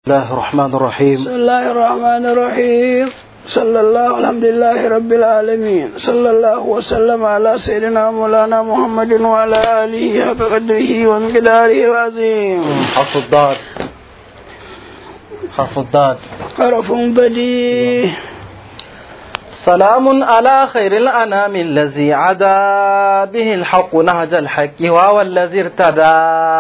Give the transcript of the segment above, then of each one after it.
الله الرحمن الرحيم بسم الله الرحمن الرحيم صلى الله الحمد لله رب العالمين صلى الله وسلم على سيدنا مولانا محمد وعلى آله حق قدره ومقداره العظيم حرف الضاد حرف الضاد حرف بديع سلام على خير الأنام الذي عدا به الحق نهج الحق وهو الذي ارتدى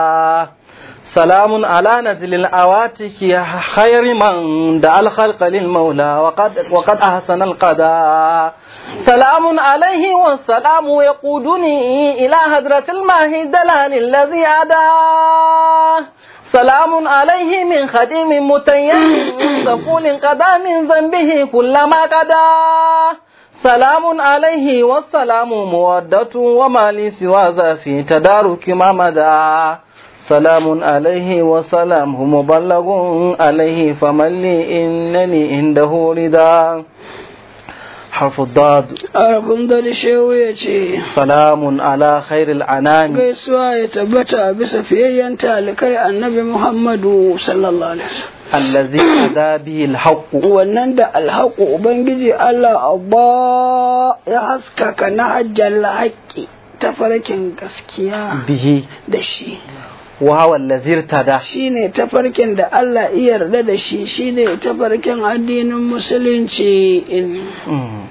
سلام على نزل الأواتك خير من دعا الخلق للمولى وقد, وقد أحسن القضاء سلام عليه والسلام يقودني إلى هدرة الماهي دلال الذي أداه سلام عليه من خديم متيم غفول قضى من ذنبه كل ما قضى سلام عليه والسلام مودة وما لي سوى ذا في تدارك ما مدى سلام عليه وسلامه مبلغ عليه فمن لي إنني عنده رضا حرف الضاد حرف ضد shehu ya ce سلام على خير الأنام gaisuwa ya tabbata bisa fiyayyen talikai annabi muhammadu sallallahu alaihi wasallam الذي أدى به الحق wannan da alhaku ubangiji Allah Allah ya haskaka na hajjal haƙƙi ta farkin gaskiya به da shi وهو الذي ارتدى shine tafarkin da Allah ya yarda da shi shine tafarkin addinin musulunci مم.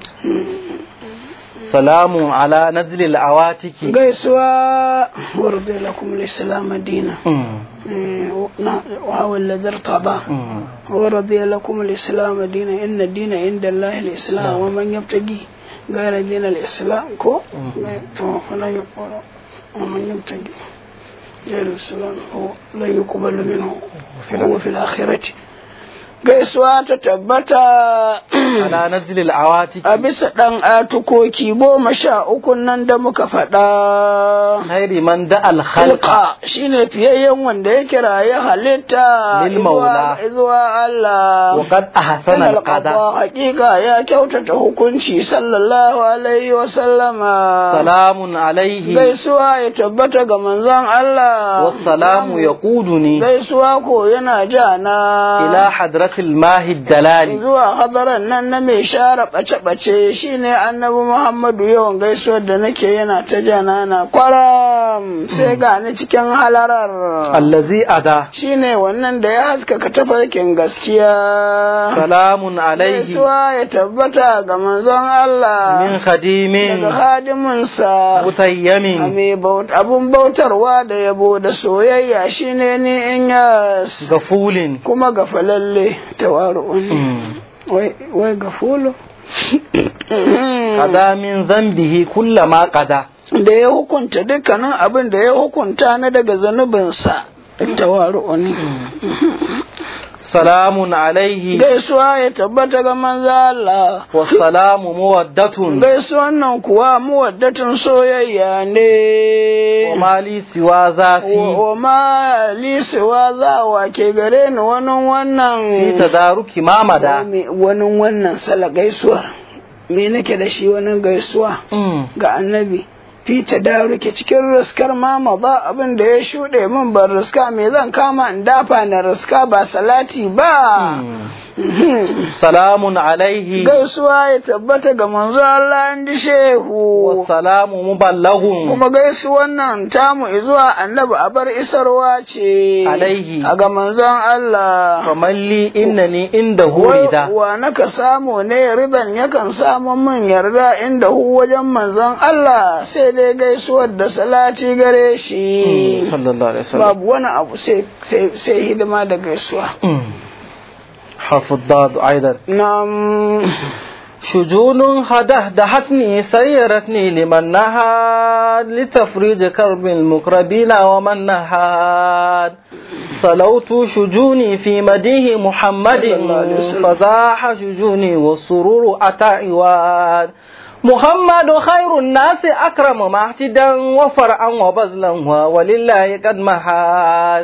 سلام على نزل العواتك gaisuwa warda lakum al-islam dina مم. وهو الذي ارتضى مم. ورضي لكم الإسلام دينا إن الدين عند الله الإسلام ومن يبتغي غير دين الإسلام كو فلا يقبل ومن يبتغي غير الإسلام هو لا يقبل منه وهو في الآخرة gaisuwa ta tabbata على نزل العواتك a bisa ɗan atukoki goma sha uku nan da muka faɗa خير من دعا الخلق Halka shine fiyayyen wanda ya kiraye halitta Lil maula. izuwa- izuwa Allah. وقد أحسن Sanal القضاء qada hakika ya kyautata hukunci sallallahu alaihi wa sallama. سلام عليه Gaisuwa ya tabbata ga manzon Allah. والسلام يقودني Gaisuwa ko yana jana. إلى حضرة الماهي الدلال Zuwa hadaran nan na mai share ɓace-ɓace shine annabi Muhammadu yawan gaisuwar da nake yana ta jana na kwaram sai ga ni cikin halarar. الذي أدى shine wannan da ya haskaka tafarkin gaskiya سلام عليه gaisuwa ya tabbata ga manzon Allah من خديم daga hadiminsa a متيم mai baut- abun bautarwa da yabo da soyayya shine ni in yas غفول kuma gafalalle tawaru'un مم. wai wai gafulu قضى من ذنبه كل ما قضى da ya hukunta dukkanin abin da ya hukunta na daga zanubinsa tawaru'un سلام عليه gaisuwa ya tabbata ga manzo Allah والسلام مودة gaisuwan nan kuwa muwaddatin soyayya ne وما لي سوى ذاتي wa ma lisewa za wa ke gare ni wani في wannan تدارك ما مدى Me- wani wannan sala gaisuwar me nake da shi wani gaisuwa مم. ga annabi fita da rike cikin riskar mama ba abin da ya shuɗe min ban riska me zan kama in dafa na riska ba salati ba سلام عليه gaisuwa ya tabbata ga manzo Allah in ji shehu والسلام مبلغ kuma gaisuwan nan tamu zuwa annabi a bar isarwa ce Alaihi. a ga manzon Allah فمن لي إنني عنده Wai رضا wa naka samu ne riban yakan samu min yarda inda hu wajen manzon Allah sai dai gaisuwar da salati gare shi صلى الله عليه وسلم babu wani abu sai sai sai hidima da gaisuwa مم. حرف الضاد أيضا nam شجون هدهدهتني سيرتني لمن نهاد لتفريج كرب المقربين ومن نهاد صلوت شجوني في مديه محمد صلى الله عليه وسلم. فزاح شجوني والسرور أتى عواد محمد خير الناس أكرم معتدا وفرعا وبذلا ولله قد محاد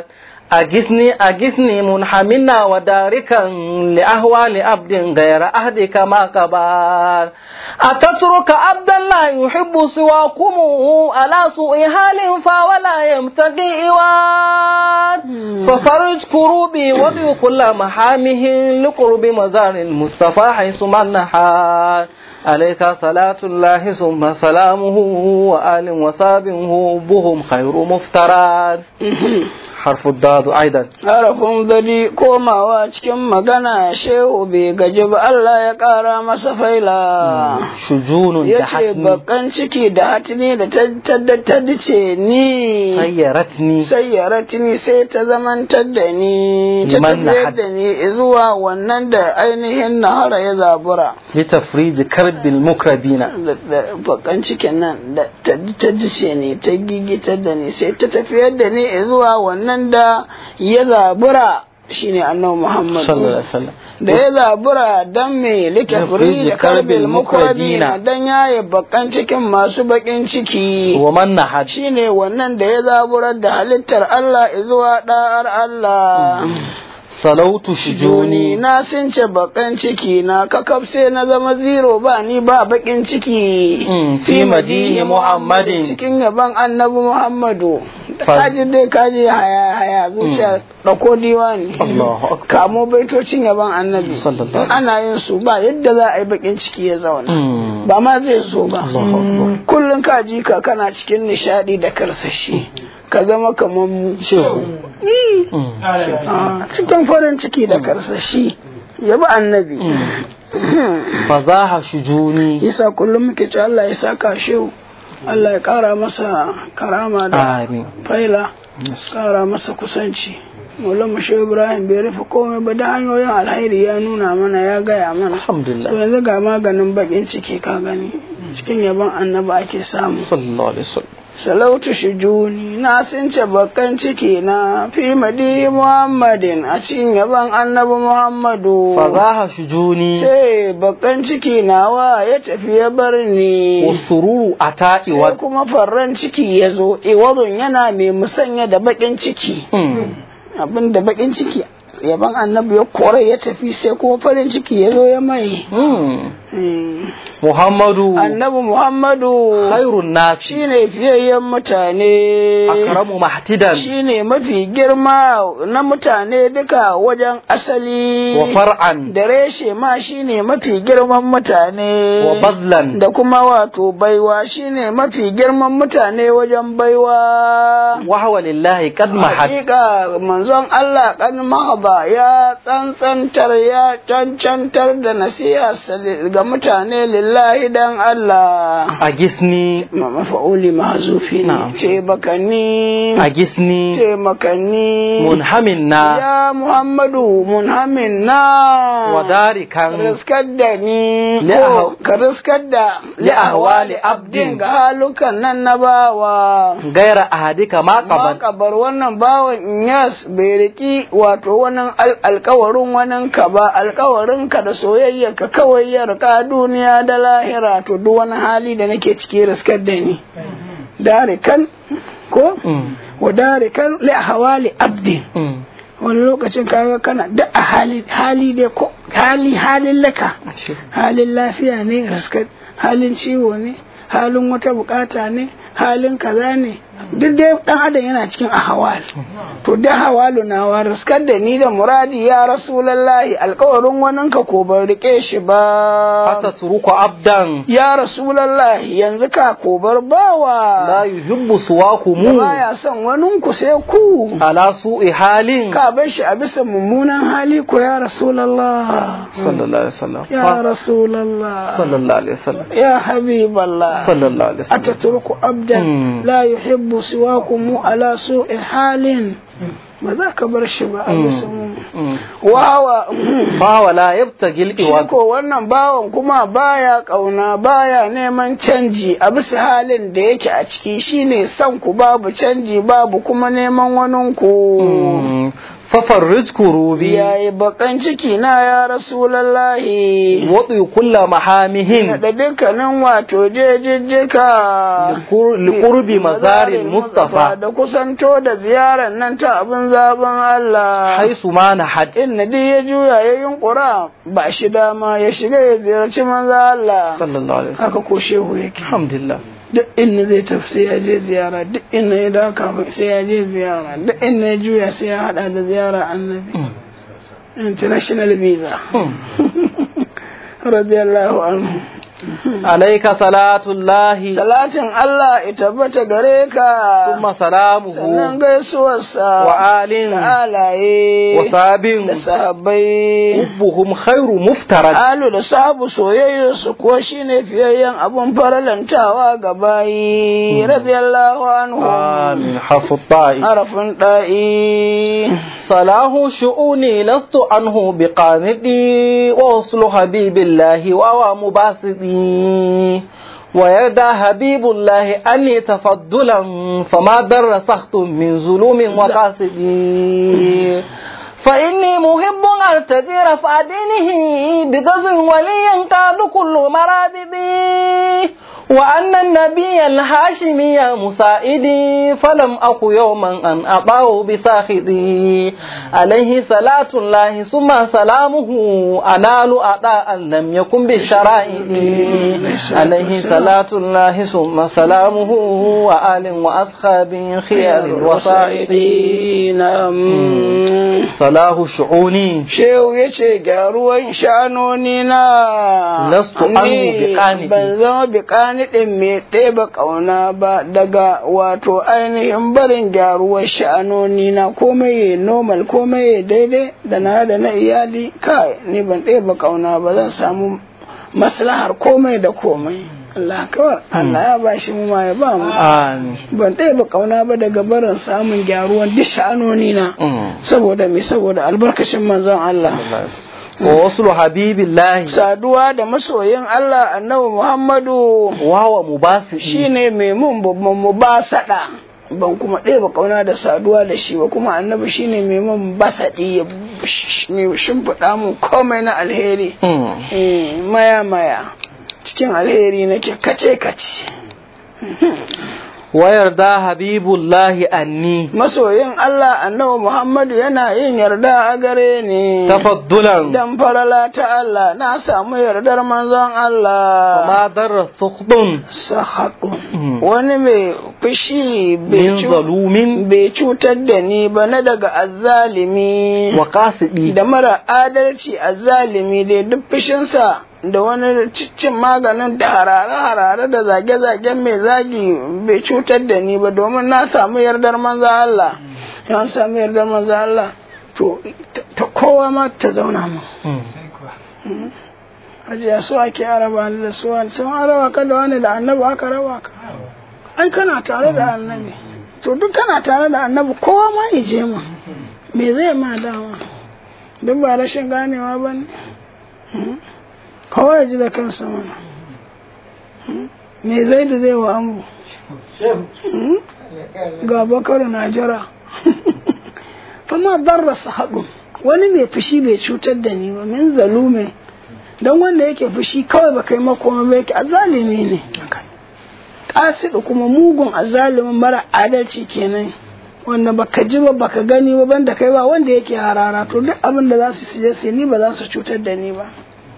أجثني أجثني منحمنا وداركا لأهوال عبد غير أهدك ما قبال أتترك عبدا لا يحب سواكم على سوء حال فولا يمتقي إواد ففرج كروبي وضي كل محامه لقرب مزار المصطفى حيث من نحال عليك صلاة الله ثم سلامه وآل وصابه بهم خير مفترات حرف الضاد أيضا harafin gadi komawa cikin magana shehu bai gaji ba Allah ya ƙara masa faila شجون ya ce دحتني bakan ciki da hatini da ta dace ni خيرتني sai ya ratini sai ta zamantar da ni ta Liman tafiyar nahar. da ni zuwa wannan da ainihin nahara ya zabura لتفريج كرب المكربين da da bakan cikin nan da ta ta dace ni ta gigitar da ni sai ta tafiyar da ni zuwa wannan da ya zabura shine annabi Muhammad صلى الله عليه وسلم da ya zabura dan me litafri da karbil mukrabina dan yaye bakan cikin masu bakin ciki ومن نحد shine wannan da ya zaburar da halittar Allah zuwa da'ar Allah صلوت Juni شجوني na since bakan ciki na kakaf sai na zama zero ba ni ba bakin ciki Mm, fi madihi Muhammadin. cikin yaban annabi Muhammadu Fa- kaji dai kaji haya haya zuciya dauko diwani الله أكبر kamo baitocin yaban annabi Sallallahu in ana yin su ba yadda za a yi bakin ciki ya zauna Mm. ba ma zai so ba Allahu Akbar. kullum ka ji ka kana cikin nishadi da karsashi ka zama kamar mu شو Ih, Mm. ah, cikin farin ciki da karsashi yabi annabi فزاح شجوني yasa kullum muke ce Allah ya saka shehu Allah ya kara masa karama da آمين faila kara masa kusanci Maulana Shehu Ibrahim bai rufe komai ba da hanyoyin alhairi ya nuna mana ya gaya mana الحمد to لله yanzu ga maganin bakin ciki ka gani cikin yaban annabi ake samu صلى الله عليه وسلم salautu shujuni na since bakan ciki na fi madi muhammadin a cikin yaban annabi muhammadu فزاح شجوني sai bakan ciki nawa ya tafi ya bar ni والسرور أتى sai إواد kuma farran ciki ya zo iwadun yana mai musanya da bakin ciki Mm. abin da bakin ciki yaban annabi ya kore ya tafi sai kuma farin ciki ya zo ya mai Mm. Hmm. محمد annabi muhammadu خير الناس shine fiyayyen mutane أكرم محتدا shine mafi girma na mutane duka wajen asali وفرعا da reshe ma shine mafi girman mutane وبذلا da kuma wato baiwa shine mafi girman mutane wajen baiwa وهو لله قد محت hakika manzon Allah kan mahaba ya tsantsantar ya cancantar da nasiha ga mutane lillahi dan Allah أجسني ma mafa'uli mahzufi Na'am. ne ce bakani أجسني ce makani منهمنا ya Muhammadu munhamin na وذلكا riskar da ni Li'ahaw- ko ka riskar da li'ahwali abdin ga halukan nan na bawa غير أحدك ما قبل kabar wannan bawan Inyas bai riki wato wannan al- alkawarin wannan ka ba alkawarin ka da soyayya ka kawai ya rika duniya da lahira to duk wani hali da nake ciki riskar da ni darikan ko Mm. wa darikan li hawali abdin Mm. wani lokacin kaga kana da a hali hali dai ko hali halin laka halin lafiya ne riskar halin ciwo ne halin wata bukata ne halin kaza ne duk dai dan adam yana cikin ahawal to da hawalu na wa riskar da ni da muradi ya rasulullahi alkawarin wanin ka ko ban rike shi ba أتترك عبدا ya rasulullahi yanzu ka ko bar لا bawa يحب da سواكم baya son wanin ku sai ku على سوء حال ka bar shi a bisa mummunan hali ko ya rasulallah صلى الله عليه وسلم ya rasulallah صلى الله عليه وسلم ya habiballah صلى الله عليه وسلم أتترك عبدا مم. لا يحب سواكم على سوء حال ba za ka bar shi ba a bisa mu Mm. wawa فهو لا يبتغي shi الإواد ko wannan bawan kuma baya kauna baya neman canji a bisa halin da yake a ciki shine son ku babu canji babu kuma neman wanin ku Mm. fafarrij kurubi yayi bakan ciki na ya rasulallahi wadu kulla mahamihin da dukkanin wato jejejjika liqurbi mazarin mustafa da kusanto da ziyarar nan ta abin zaben Allah haisu ma na had inna duk ya juya ya yunkura ba shi dama ya shiga ya ziyarci manzo Allah sallallahu alaihi wasallam haka ko shehu yake alhamdulillah duk inda zai tafi sai ya je ziyara duk inda ya dawo kafin sai ya je ziyara duk inda ya juya sai ya hada da ziyara annabi international visa radiyallahu anhu alaika salatullahi salatin Allah ya tabbata gare ka thumma salamuhu sannan gaisuwarsa wa alin da alaye wa sabin da sahabbai hubbuhum khairu muftarad alu da sahabu soyayya su kuwa shine fiyayyen abun faralantawa ga bayi radiyallahu anhu amin hafu ta'i harafin da'i صلاح شؤوني لست عنه بقانتي ووصل حبيب الله وهو مباسطي ويرضى حبيب الله أني تفضلا فما در سخط من ظلوم وقاصدي فإني محب أرتدي رفع دينه بغزو ولي قاد كل مرابدي وأن النبي الهاشمي مسائدي فلم أك يوما أن أطاه بساخدي عليه صلاة الله ثم سلامه أنال أطاء لم يكن بالشرائع عليه صلاة الله ثم سلامه وآل وأصحاب خيار الوسائط صلاح شعوني Shehu ya ce gyaruwan shanoni na Lastu anhu ni biqanidi. ban zama biƙani ɗin mai ɗeba ƙauna ba daga wato ainihin barin gyaruwar shanoni na komai ya normal komai ya daidai da na da na iyali kai ni ban ɗeba ƙauna ba zan samu maslahar komai da komai Allah kawai Allah ya ba shi mu ma ya ba mu آمين ban ɗeba ƙauna ba daga barin samun gyaruwan duk sha'anoni na Mm. saboda me saboda albarkacin manzon Allah ووصل حبيب الله saduwa da masoyin Allah annabi Muhammadu وهو مباسط shine mai mun babban mu ba sada ban kuma ɗeba kauna da saduwa da shi ba kuma annabi shine mai mun basaɗi ya mai shimfiɗa mun komai na alheri Mm. Eh, maya maya cikin alheri nake kace kace ويرضى حبيب الله أني masoyin Allah annabi Muhammadu yana yin yarda a gare ni تفضلا dan farala ta Allah na samu yardar manzon Allah وما در سخط sahaɗun Mm. wani mai fushi bai من cu- ظلوم bai cutar da ni ba na daga azzalimi وقاسد da mara adalci azzalimi dai duk fushinsa da wani cin maganin da harare-harare da zage-zagen mai zagi bai cutar da ni ba domin na samu yardar manzo Allah yan samu yardar manzo Allah to ta- ta kowa ma ta zauna mu Mm. ajiya su ake araba ni da su wani sun araba ka da wani da annabi aka raba ka ai kana tare da annabi to duk kana tare da annabi kowa ma ya je ma me zai ma dama duk ba rashin ganewa ba ne Hmm? kowa ya ji da kansa mana Hmm? me zai da zai wa ambu Hmm? ga bakar na jira fama darrasa haɗu wani mai fushi bai cutar da ni ba min zalume don wanda yake fushi kawai ba kai makoma ba yake azalimi ne ƙasidu kuma mugun azalimin mara adalci kenan wanda baka ji ba baka gani ba banda kai ba wanda yake harara to duk abin da za su je su ni ba za su cutar da ni ba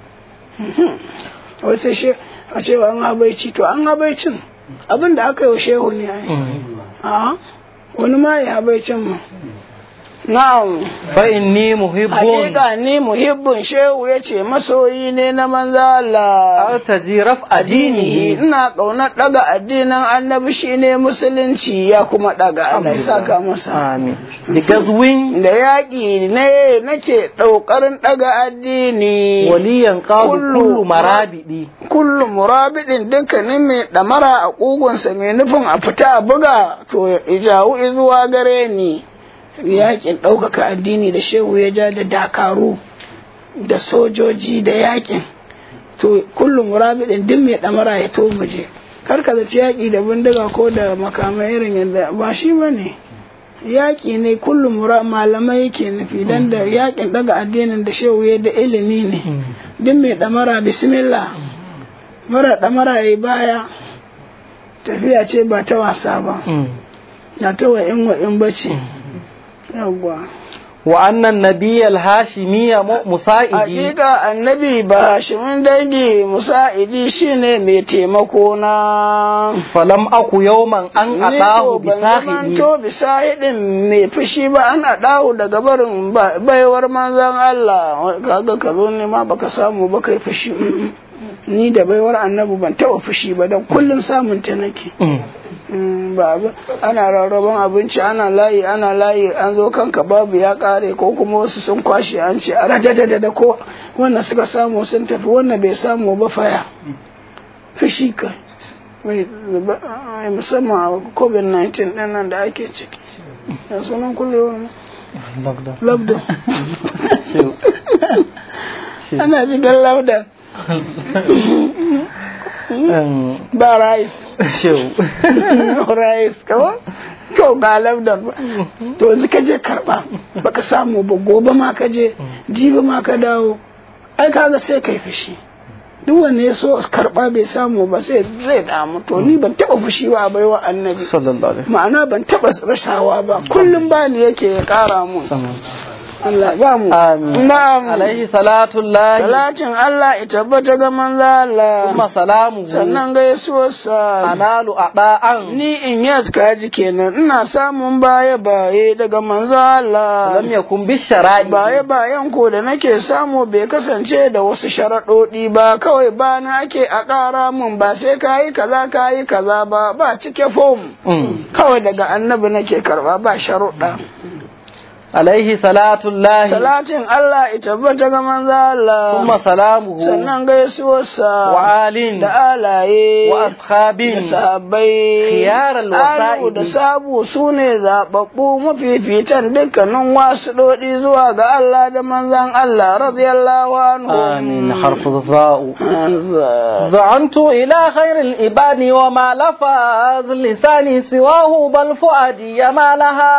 wai sai she a cewa an habaici to an habaicin abin da aka yi wa shehu ne ai Mm. a wani ma ya habaicin mu na'am فإني محب Hakika ni muhibbin shehu ya ce masoyi ne na manzo Allah. أرتجي رفع Addini دينه ina ƙaunar ɗaga addinin annabi shine musulunci ya kuma ɗaga Allah ya saka masa. آمين بغزو Da yaƙi ne nake ɗaukarin ɗaga addini. وليا قاد كل كل مرابدي Kullum murabidin dukkanin mai ɗamara a ƙugunsa mai nufin a fita a buga to ya jawo zuwa gare ni. Yaƙin ɗaukaka addini da shehu ya ja da dakaru da sojoji da yaƙin. To kullum murabidin duk mai ɗamara ya to muje. Kar ka zaci yaƙi da bindiga ko da makamai irin yadda ba shi ba ne. yaƙi ne kullum mura- malamai yake nufi dan da yaƙin daga addinin da shehu ya da ilimi ne duk mai ɗamara bismillah mara ɗamara ya baya tafiya ce ba ta wasa ba na ta wa'in wa'in bace yawwa wa annan nabiyal hashimiyya mu- musa'idi Hakika annabi ba shimin dangi musa'idi shine mai taimako na falam aku yawman an Ni atahu ko bi ban sahidi zamanto bisahidin mai fushi ba an dawo daga barin ba- baiwar manzan Allah kaga ka zo ne ma baka samu ba kai fushi Mm-mm. ni da baiwar annabi ban taba fushi ba dan kullun samun ta nake Mm, ba abu- ana rarraban abinci ana layi ana layi an zo kanka babu ya kare ko kuma wasu sun kwashe an ce a radadada da ko wannan suka samu sun tafi wannan bai samu ba faya fushi ka Bai- ba- ai, musamman a covid-19 din nan da ake ciki da sunan kullum labda ana jigar labda ba rice rice kawai to ga labda ba to yanzu ka je karba baka samu ba gobe ma ka je jibi ma ka dawo ai kaga sai kai fushi duk wanne ya so karba bai samu ba sai zai damu to ni ban taba fushi ba baiwa annabi sallallahu alaihi ma'ana ban taba rashawa ba kullum ba ni yake ya kara mun wasallam Allah ba mu amin na'am alaihi salatu llahi salatin Allah ya tabbata ga manzo Allah kuma salamu sannan gaisuwarsa analu ada'an ni in yas kaji kenan ina samun baye baye daga manzo Allah lam yakun bi shara'i baye bayan ko da nake samu bai kasance da wasu sharaɗoɗi ba kawai ba na ake a ƙara mun ba sai kayi kaza kayi kaza ba ba cike fom Mm. kawai daga annabi nake karba ba sharuɗa alaihi salatu llahi salatin Allah ya tabbata ga manzo Allah kuma salamuhu sannan gaisuwarsa wa alin da alaye wa da ashabin sahabbai Khiyaral alu wasa'idi. da sabu su ne zaɓaɓɓu mafifitan dukkanin wasu ɗoɗi zuwa ga Allah da manzan Allah radiyallahu anhu amin harfu za'u Azza. زعنت إلى خير الإباد وما لفظ لساني سواه بل فؤادي ما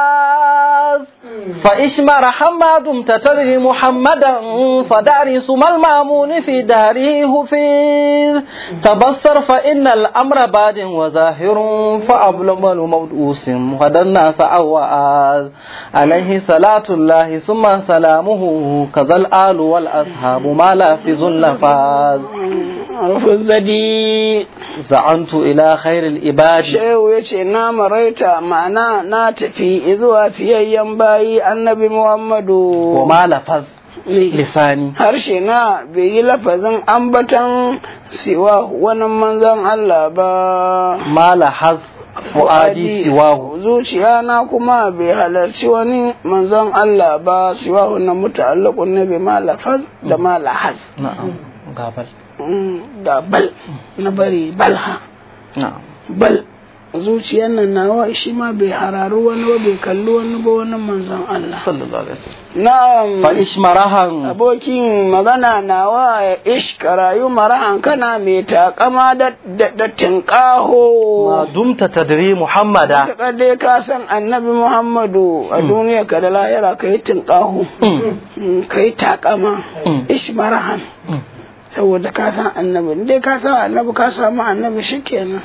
لهاز فإشمر حماد تتره محمدا فداري سم المامون في داره هفير تبصر فإن الأمر باد وظاهر فأبلغ المودوس غدا الناس أوآز عليه صلاة الله ثم سلامه كذا الآل والأصحاب ما لافظ لفاز Rufin zadi زعنت إلى خير العباد Shehu ya ce na maraita ma'ana na tafi zuwa fiyayyen bayi annabi Muhammadu وما لفظ Ne. لساني harshe na bai yi lafazin ambatan siwa wani manzan Allah ba ما لحظ فؤادي سواه zuciya na kuma bai halarci wani manzon Allah ba siwahu na muta'allaqun ne bi ma lafaz da ma lahaz نعم قابل Mm, da bal na bari balha نعم bal zuciyar nan nawa shi ma bai hararu wani ba bai kalli wani ba wani manzon Allah صلى الله عليه وسلم na'am فإشمرها abokin magana nawa ya ishka rayu marahan kana mai takama da da, da tinkaho ما دمت تدري محمدا Matuƙar dai ka san annabi Muhammadu a duniya ka da lahira ka yi tinkaho Mm. ka yi takama Mm. ishmarahan Mm. saboda ka san annabi dai ka san annabi ka samu annabi shikenan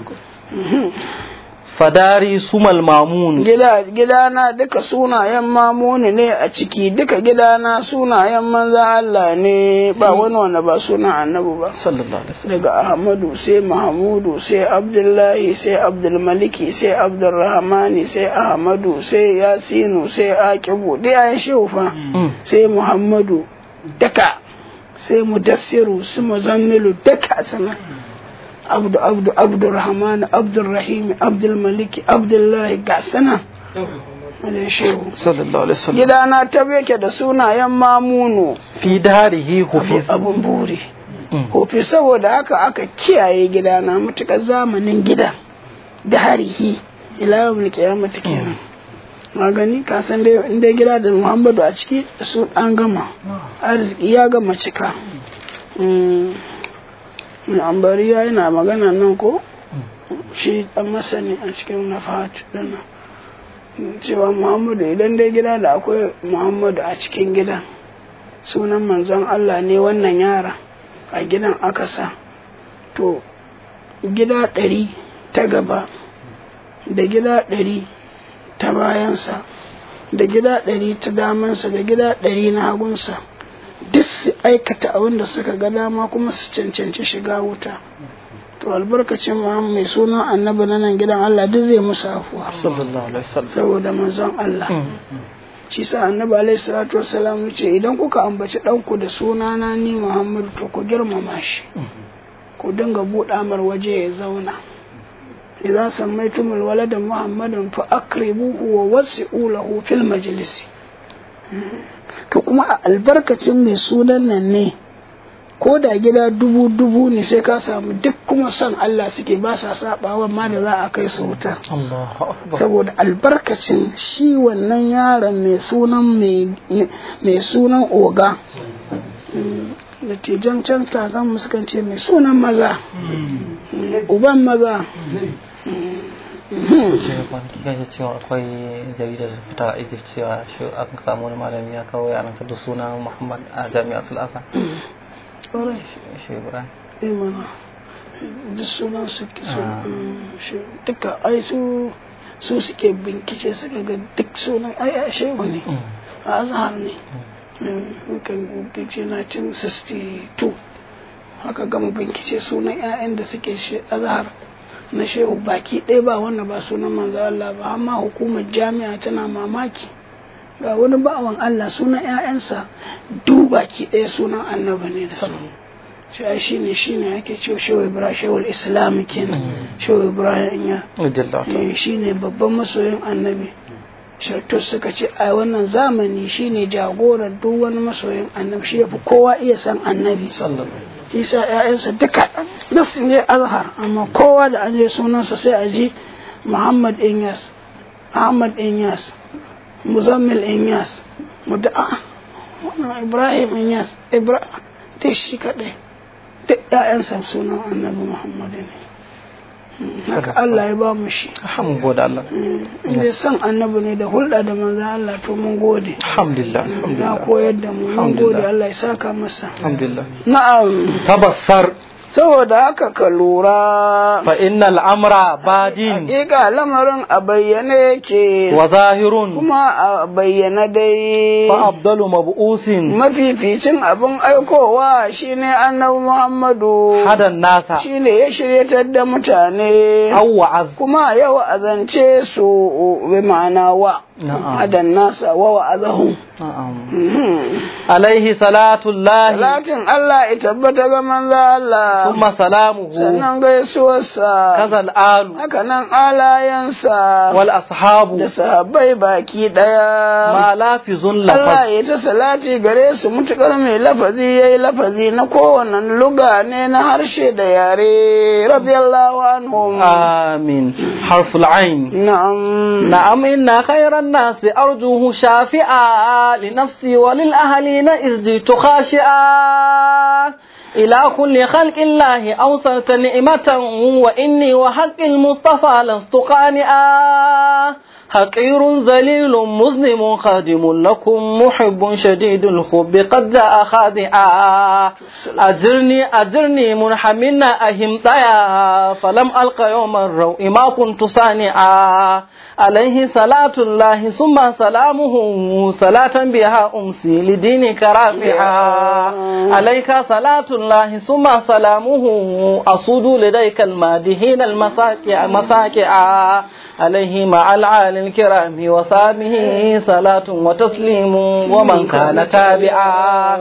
fadari sumal mamun gida gidana duka sunayen mamuni ne a ciki duka gidana sunayen manzan Allah ne ba wani wanda ba sunan annabi ba sallallahu alaihi wasallam daga Ahmadu sai Mahamudu sai Abdullahi sai Abdulmaliki sai Abdulrahmani sai Ahmadu sai Yasinu sai Aqibu dai ayan shehu fa Mm. sai Muhammadu duka sai Mudassiru su Muzammilu duka sana Abdu Abdu Abdurrahman Abdulrahim Abdulmaliki Abdullahi ga sana ayan shehu sallallahu alaihi wasallam gidana ta yake da sunayen mamunu fi darihi hufiz abun buri Mm. kofi saboda haka aka kiyaye gidana matuƙar zamanin gida da harihi ila yawon kiyamata kenan a gani ka san dai in dai gida da muhammadu a ciki su an gama arziki ya gama cika Mm. ambari ya yana magana nan ko shi dan masani a cikin nafat dana cewa muhammadu idan dai gida da akwai muhammadu a cikin gidan sunan manzon allah ne wannan yara a gidan aka sa to gida ɗari ta gaba da gida ɗari ta bayansa da gida ɗari ta damansa da gida ɗari na hagunsa duk su aikata abin da suka ga dama kuma su cancanci shiga wuta to albarkacin Muhammad mai sunan annabi na nan gidan Allah duk zai musu afuwa sallallahu alaihi wasallam saboda manzon Allah shi sa annabi alaihi salatu wassalam ya ce idan kuka ambaci ɗanku da sunana ni Muhammadu to ku girmama shi ku dinga buɗa mar waje ya zauna idza sammaytumul walada muhammadan fa akribuhu wa wasi'u lahu fil majlisi to kuma a albarkacin mai sunan nan ne ko da gida dubu dubu ne sai ka samu duk kuma son Allah suke ba sa sabawa ma da za a kai su wuta Allahu akbar saboda albarkacin shi wannan yaron mai sunan mai sunan oga da tijan can kakan muskan ce mai sunan maza uban maza kwanaki kan cewa akwai jaridar da fita a egypt cewa shi an samu wani malami ya kawo yaransa da suna muhammad a jami'ar sulasa ƙwarai shi ibrahim imana duk sunan su duka ai su su suke bincike suka ga duk sunan ai a shehu ne a azhar ne kan bincike 1962 haka gama bincike sunan 'ya'yan da suke azhar na shehu baki ɗaya ba wanda ba sunan manzo Allah ba amma hukumar jami'a tana mamaki ga wani bawan Allah sunan 'ya'yansa duk baki ɗaya sunan annabi ne da ce ai shine shine ake cewa shehu ibrahim shehu islam kenan shehu ibrahim ya shine babban masoyin annabi shartus suka ce a wannan zamani shine jagorar duk wani masoyin annabi shi yafi kowa iya san annabi isa ‘ya'yansa duka duk su ne azhar amma kowa da an je sunansa sai a ji muhammad inyas ahmad inyas muzammil inyas muda'a ibrahim inyas ibrahim duk shi kaɗai duk ‘ya'yansa sunan annabi muhammad ne haka Allah ya ba mu shi mun gode Allah inda san annabi ne da hulɗa da manzo Allah to mun gode alhamdulillah ya alhamdulillah koyar da mu mun gode Allah ya saka masa alhamdulillah na'am tabassar saboda haka ka lura fa innal amra badin hakika lamarin a bayyane yake wa zahirun kuma a bayyana dai fa abdalu mab'usin mafificin abin aikowa shine annabi Muhammadu hadan nasa shine ya shiryatar da mutane aw wa'az kuma ya wa'azance su bi ma'ana wa na'am hadan nasa wa wa'azahu na'am alaihi salatu llahi Salatin Allah ya tabbata ga manzo Allah thumma salamuhu sannan gaisuwarsa kaza alu haka nan alayensa wal ashabu da sahabbai baki daya ma lafizun Allah lafaz ya ta salati gare su mutukar mai lafazi yayi lafazi na kowane luga ne na harshe da yare radiyallahu anhum آمين حرف العين na'am نعم إن خير الناس أرجوه شافعا لنفسي وللأهلين إذ جئت خاشعا إلى كل خلق الله أوصلت نعمة وإني وحق المصطفى لست قانئا حقير ذليل مظلم خادم لكم محب شديد الحب قد جاء خادعا أجرني أجرني منحمنا أهم طيا فلم ألق يوم الروء ما كنت صانعا عليه صلاة الله ثم سلامه صلاة بها أمسي لدينك رافعا عليك صلاة الله ثم سلامه أصود لديك المادهين المساكع مساكعا عليه مع العالي الكرام وصابه صلاة وتسليم ومن كان تابعا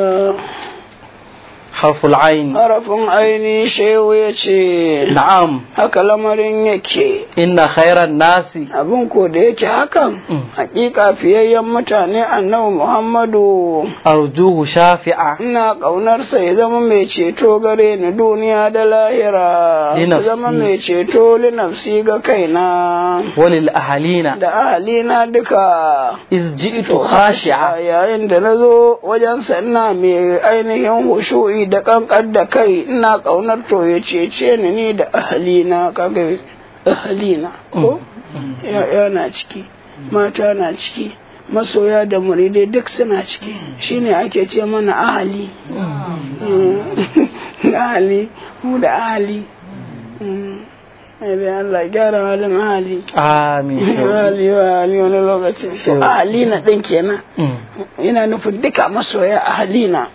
حرف العين harafin aini shehu ya ce نعم haka lamarin yake إن خير الناس abin ko da yake hakan hakika fiyayyen mutane annabi muhammadu أرجوه شافعا ina ƙaunarsa ya zama mai ceto gare ni duniya da lahira Li ya nafsi. zama mai ceto li nafsi ga kaina وللأهلين da ahalina duka إذ جئت خاشعا a yayin da na zo wajensa ina mai ainihin hushu'i da kankan da kai ina ƙaunar to ya cece ni ni da ahalina kaga ahalina ko ya yana ciki mata na ciki masoya da muridai duk suna ciki shine ake ce mana ahali ahali mu da ahali idan Allah gyara halin ahali amin ahali wa ahali wani lokaci to ahali na ɗin kenan ina nufin duka masoya ahali na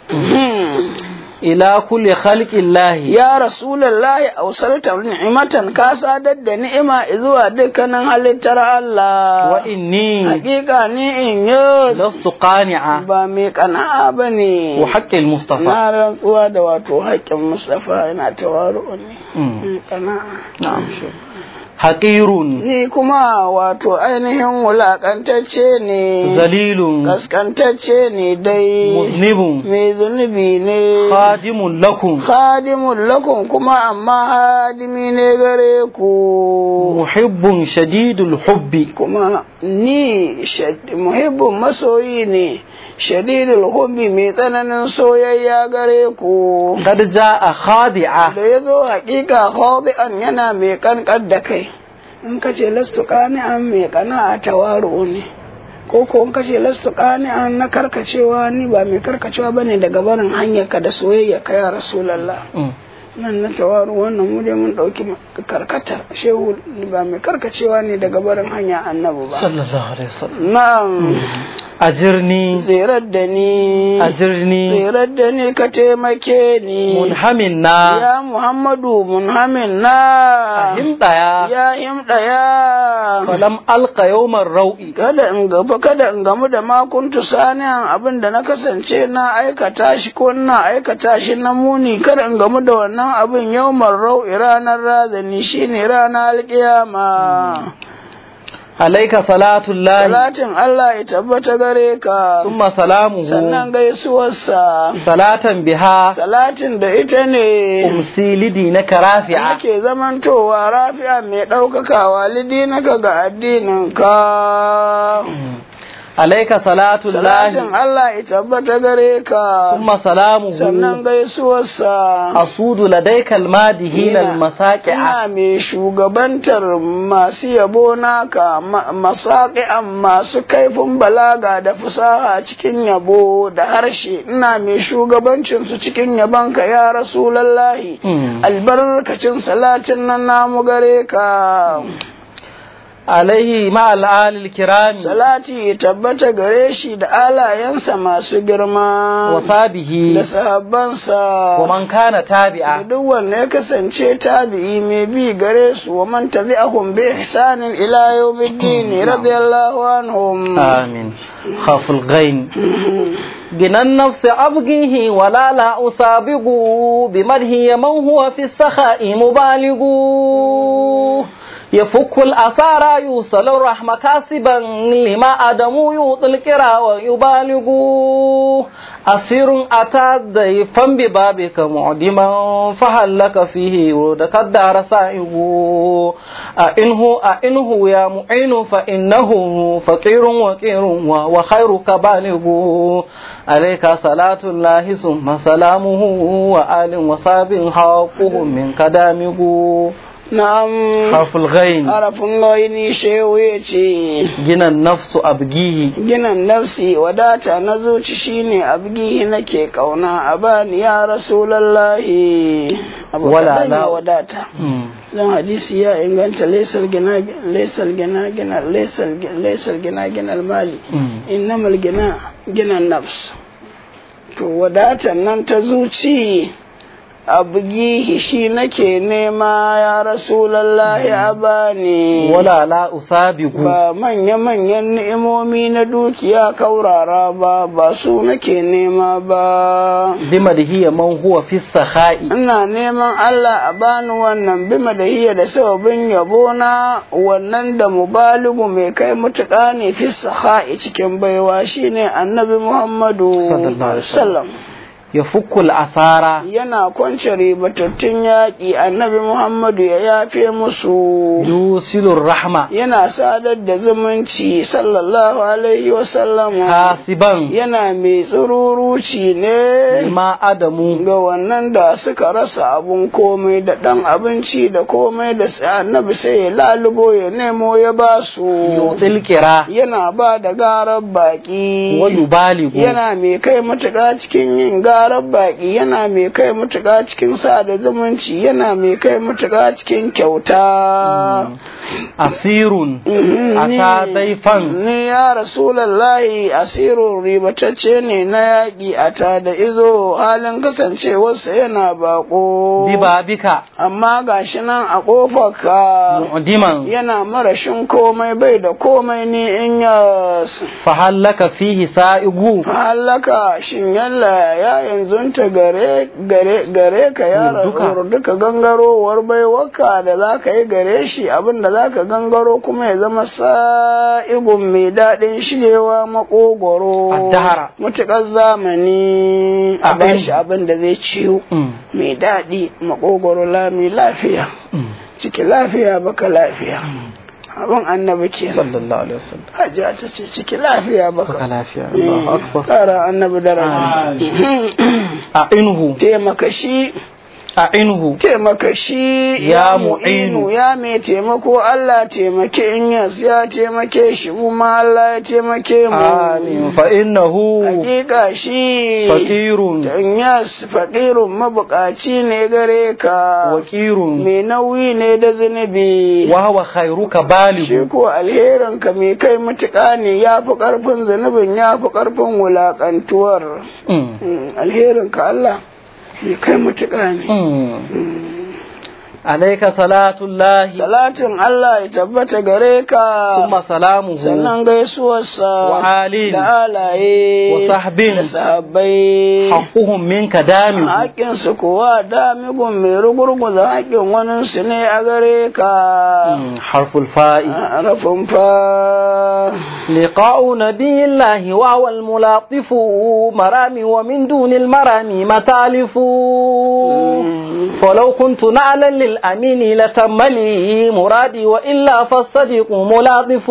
ila kulli khalqillahi ya rasulullahi awsalta ni'matan ka sadar da ni'ima zuwa dukkanin halittar Allah wa inni hakika ni in yi lastu qani'a ba mai kana'a ba ne wa haqqil mustafa na rantsuwa da wato haƙƙin mustafa yana tawaru ne Mm. kana'a na'am haqirun ni kuma wato ainihin wulaƙantacce ne zalilun kaskantacce ne dai muznibun mai zunubi ne khadimun lakum khadimun lakum kuma amma hadimi ne gare ku muhibbun shadidul hubbi kuma ni shad- muhibbin masoyi ne shadidul hubbi mai tsananin soyayya gare ku qad jaa khadi'a da ya zo hakika khadi'an yana mai kankan da kai in ka ce lastu qani'an mai kana a tawaru ne ko ko in ka ce lastu qani'an na karkacewa ni ba mai karkacewa bane daga barin hanyar ka da soyayya ka ya rasulullah Mm. nan na tawaru wannan mu dai mun dauki karkata shehu ba mai karkacewa ne daga barin hanya annabi ba sallallahu alaihi wasallam na'am ajirni zirar da ni ajirni zirar da ni ka taimake ni munhamin na ya muhammadu munhamin na himdaya ya himda ya falam alqa yawmar rau'i kada in gaba kada in gamu da makuntu saniyan abin da na kasance na aikata shi ko na aikata shi na muni kada in gamu da wannan abin yawmar rau'i ranar razani shine ranar alkiyama alaika salatullahi salatin Allah ya tabbata gare ka thumma salamuhu sannan gaisuwarsa salatan biha salatin da ita ne umsi lidinaka rafi'a ake zamantowa rafi'a mai ɗaukakawa lidinaka ga addininka alaika salatullahi salatin Allah ya tabbata gare ka thumma salamuhu sannan gaisuwarsa asudu ladaika almadihin Ina- almasaqi'a ina mai shugabantar masu yabo naka ma- masaƙi'an masu kaifin balaga da fusaha cikin yabo da harshe ina mai shugabancinsu cikin yabonka ya rasulallahi Mm. albarkacin salatin nan namu gare ka alaihi ma al'alil kirami salati ya tabbata gare shi da alayensa masu girma wa sabihi da sahabbansa wa man kana da tabi'a duk wanda ya kasance tabi'i mai bi gare su wa man tabi'ahum bi ihsanin ila yawmiddin radiyallahu anhum آمين خاف الغين جنى النفس أبغيه ولا لا أسابق بمده من هو في السخاء مبالغ يفك الأثار يوصل الرحمة كاسبا لما أدم يوطي الكرى ويبالغ أسير أتى ضيفا ببابك معدما فهل لك فيه ردك الدار سائب أئنه أئنه يا معين فإنه فقير وكير وهو خيرك بالغ عليك صلاة الله ثم سلامه وآل وصاب حقهم من كدامه na'am حرف الغين harafin gaini shehu ya ce جنى النفس أبجيه ginin nafsi wadata na zuci shine abgihi nake kauna a bani ya rasulallahi abu Wala kaɗan ya la- wadata مم. don hadisi ya inganta laisar gina laisar gina gina laisar laisar gina gina mali مم. innamal gina gina nafs to wadatan nan ta zuci a bugihi shi nake nema ya rasulallahi a bani ولا لا أسابق ba manya-manyan ni'imomi na dukiya kaurara ba ba su nake nema ba بمده من هو في السخاء ina neman Allah a bani wannan bima da hiya da sababin yabona wannan da mubaligu mai kai mutuƙa ne fi saha'i cikin baiwa shine annabi Muhammadu Sallallahu alaihi sallam ya fukul asara yana kwance ribatattun yaƙi annabi muhammadu ya yafe musu yusilur rahma yana sadar da zumunci sallallahu alaihi wasallama kasiban yana mai tsururuci ne ma adamu ga wannan da suka rasa abun komai da ɗan abinci da komai da sai annabi sai ya lalubo ya nemo ya ba su yutil kira yana ba da garar baƙi wa yubaligu yana mai kai matuƙa cikin yin garar baƙi yana mai kai matuƙa cikin sada zumunci yana mai kai matuƙa cikin kyauta asirun Mhm, ata ni- daifan ni ya rasulallahi asirun ribatacce ne na yaƙi a ta da izo halin kasancewarsa yana baƙo bibabika amma gashi nan a ƙofarka mu'diman yana marashin komai bai da komai ni in ya fahallaka fihi sa'igu halaka shin yalla ya yanzu ta gare gare gare ka ya Duka. duka gangarowar baiwaka da za ka yi gare shi abin da za ka gangaro kuma ya zama sa'igun mai daɗin shigewa makogoro Addahara. mutuƙar zamani a Abin- bashi abin da zai ciwo Mm, mai daɗi makogoro lami lafiya mm. ciki lafiya baka lafiya abin annabi ke sallallahu alaihi wasallam hajiya ta ce ciki lafiya baka baka lafiya Allahu akbar Ƙara annabi daraja. a inhu Taimaka shi, a inhu taimaka shi Ya ya mu'inu. mu'inu ya mai taimako Allah taimake in yas ya taimake shi kuma Allah ya taimake mu. amin fa innahu Hakika shi fakirun in yas faƙirun mabuƙaci ne gare ka. wakirun Mai nauyi ne da zunubi. wa huwa khairuka Shi balighu ko alherin ka mai kai matuƙa ne ya fi ƙarfin zunubin ya fi ƙarfin wulaƙantuwar. Mm, Mm, alherin ka Allah mai kai matuƙa ne. mm. alayka salatullahi Salatin Allah ya tabbata gare ka, summa salamuhu sannan gaisuwarsa wa alin da alaye wa sahbin da sahabbai. haqquhum minka dami Haƙƙinsu kuwa damigun mai rugurguza haƙƙin waninsu ne a gare ka. harful fa'i Rafin fa. لقاء نبي الله وهو الملاطف مرامي ومن دون المرامي متالف فلو كنت نعلا للأمين لتم لي مرادي وإلا فالصديق ملاطف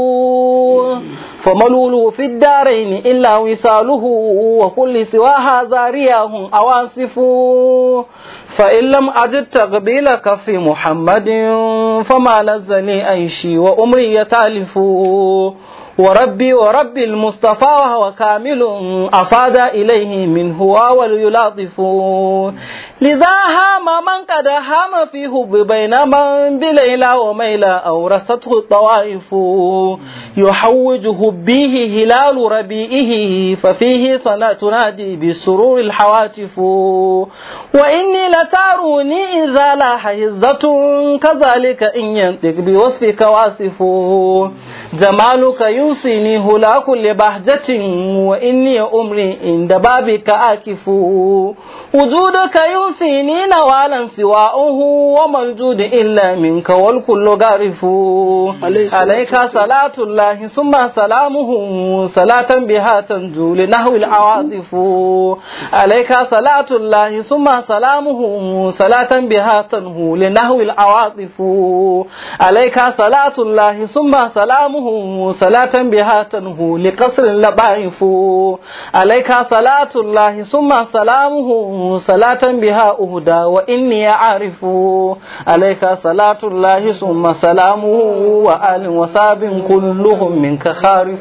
فملول في الدارين إلا وصاله وكل سوى هذا رياه أواصف فإن لم أجد تقبيل كف محمد فما لزني أيشي وأمري يتالف وربي وربي المصطفى وهو كامل أفاد إليه منه وليلاطف لذا هام من قد هام في حب بين من بليلى وميلى أورثته الطوائف يحوج حبيه هلال ربيئه ففيه صلاة تنادي بسرور الحواتف وإني لتاروني إذا لاح هزة كذلك إن ينطق بوصفك واصف جمالك يوصيني هلا كل بهجة وإني أمري عند بابك آكف وجودك يوصيني نوالا سواؤه وما الجود إلا منك والكل غارف عليه الصلاة عليك صلاة الله ثم سلامه صلاة بها تنجو لنحو العواطف عليك صلاة الله ثم سلامه صلاة بها تنهو لنحو العواطف عليك صلاة الله ثم سلامه صلاة بها تنهو لقصر اللبائف عليك صلاة الله ثم سلامه صلاة بها أهدى وإني أعرف عليك صلاة الله ثم سلامه وآل وصاب كلهم منك خارف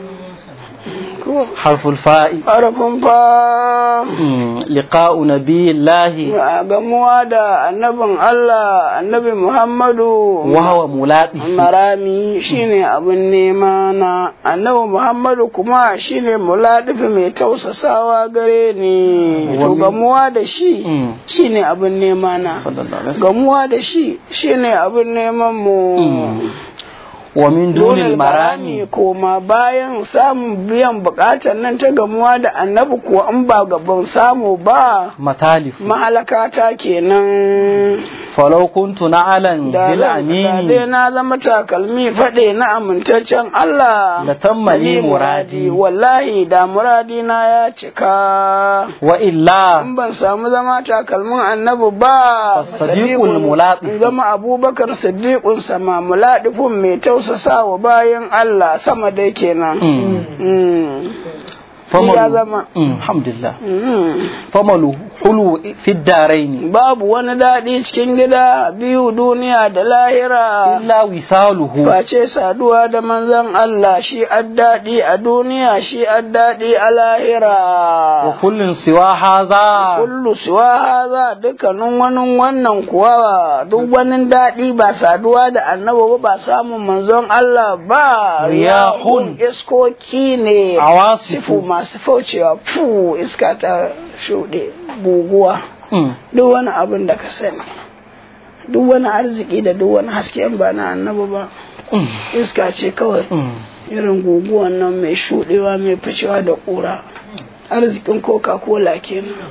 حرف الفاء Harafin fa. لقاء نبي الله a gamuwa da annabin Allah annabi Muhammadu وهو ملاقي marami shine abin nema na annabi Muhammadu kuma shine muladifi mai tausasawa gare ni to Wani- gamuwa da shi Mm. shine abin nema na صلى الله عليه وسلم gamuwa da shi shine abin neman mu wa min dunil marami koma bayan samun biyan bukatar nan ta gamuwa da annabi kuwa in ba gaban samu ba matalif mahalakata kenan falau kuntu na'alan da bil zan- da dai amini na zama takalmi faɗe na amintaccen Allah La tammali Ni muradi. wallahi da muradi na ya cika wa illa in ban samu zama takalmin annabi ba As-sadiqul Sadiqul- mulaqif. in zama abubakar siddiqun sama muladifun mai tausasa wa bayan Allah sama dai kenan Mm. Mm. Famalu- ya zama Mm, alhamdulillah Mm. famalu hulu fi daraini babu wani daɗi cikin gida biyu duniya da lahira illa wisaluhu face saduwa da manzon Allah shi addaɗi a duniya shi addaɗi a lahira wa kullun siwa haza kullu suwa haza dukkanin wani wannan kuwa duk wani daɗi ba saduwa da annaba ba ba samun manzon Allah ba Riyahun. iskoki ne sifu awasifu masu faucewa fu iska ta shuɗe guguwa Mm, duk wani abin da ka sani duk wani arziki da duk wani haske in ba na annaba ba mm, iska ce kawai mm. irin guguwan nan mai shuɗewa mai ficewa da ƙura arzikin coca-cola kenan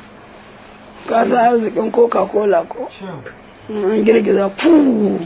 ka san arzikin coca-cola ko In an girgiza fu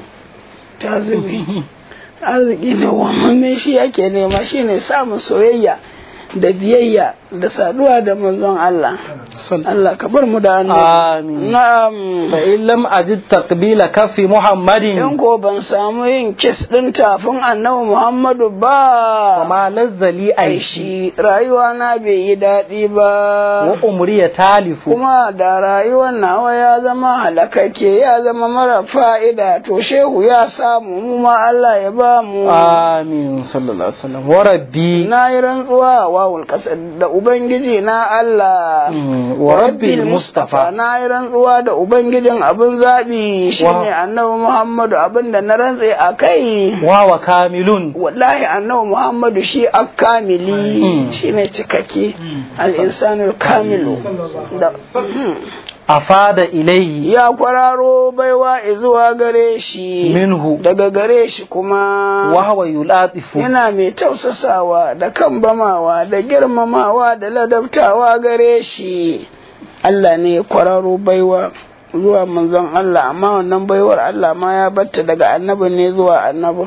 ta zube arziki da wamamme shi yake nema shine samun soyayya da biyayya da saduwa da manzon Allah Allah ka bar mu da annabi Amin. na'am fa in lam ajid taqbila kaffi muhammadin in ko ban samu yin kis ɗin tafin annabi Muhammadu wa ba ma lazzali ai aishi shi rayuwa na bai yi daɗi ba wa umri ya talifu kuma da rayuwar nawa ya zama halakake ya zama mara fa'ida to shehu ya samu mu ma Allah ya ba mu amin sallallahu alaihi wasallam wa rabbi na yi rantsuwa wawul ƙasar da ubangiji na Allah Mm, wa rabbil mustafa na yi rantsuwa da ubangijin abin zaɓi shine Wa- annabi Muhammadu abin da na rantse a kai wa wa kamilun wallahi annabi Muhammadu shi akamili Mm. shi ne cikakke al-insanul kamilu da Mm. afada ilayhi ya kwararo baiwa zuwa gare shi minhu daga gare shi kuma wa huwa yulatifu yana mai tausasawa da kambamawa da girmamawa da ladabtawa gare shi Allah ne ya kwararo baiwa zuwa manzon Allah amma wannan baiwar Allah ma ya batta daga annabi ne zuwa annabi